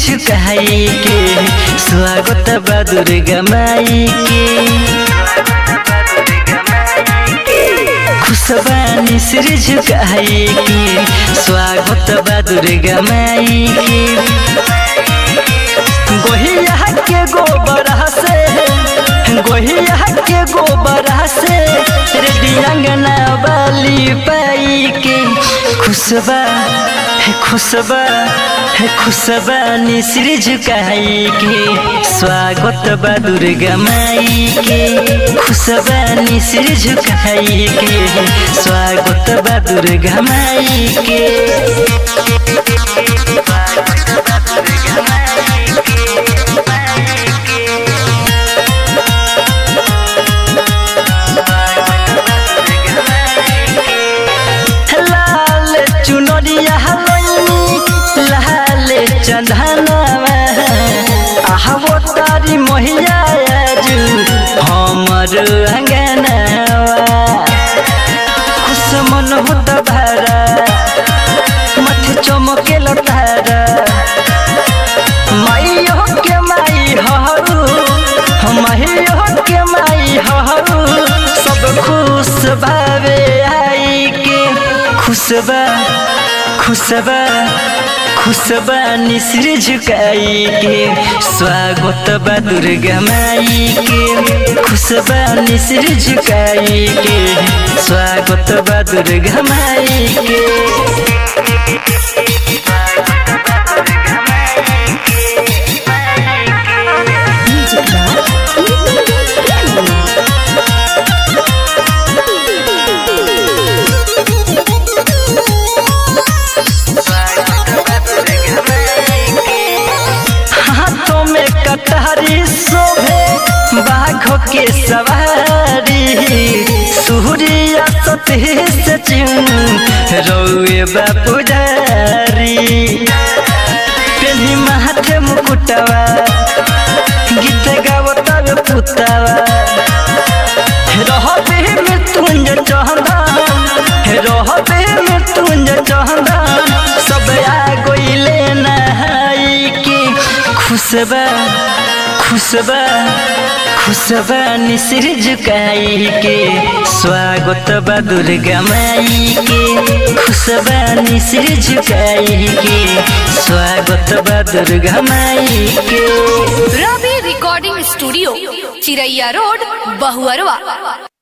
झुकाई के स्वागत बा दुर्गा माई के खुशबानी सिर झुकाई के स्वागत बा दुर्गा माई के गोहिया के गोबर से गोहिया के गोबर से रेडी अंगना बाली पाई के खुशबा है खुशबा है खुशबा निसिर झुकाई के स्वागत बा दुर्गा माई के खुशबा निसिर झुकाई के स्वागत बा दुर्गा माई के लाल चुनरिया हलैनी लाल चंदनवा आहवो तारी मोहिया आजू हमर अंगनवा खुश मन होत भरा मथ चमके तारा माइयो के माई हरू माइयो के माई हरू सब खुश भावे आई के खुशबा खुशबा खुशबा निसिर झुकाई के स्वागत बा दुर्गा माई के खुशबा निसिर झुकाई के स्वागत बा दुर्गा माई के Music हाथों में कटारी शोभे बाघों के सवारी सूर्य सती से चिन रौए बापुजारी पेन्ही माथे मुकुटवा गीत गावतावे पुतावा रहबे मृत्युंजय चौहान रहबे मृत्युंजय चौहान सब आ गइले नहाई के खुशबा खुशबा खुशबा निसिर झुकाई के स्वागत बा दुर्गा माई के खुशबा निसिर झुकाई के स्वागत बा दुर्गा माई के Ravi recording studio Chiraiya road Bahuarwa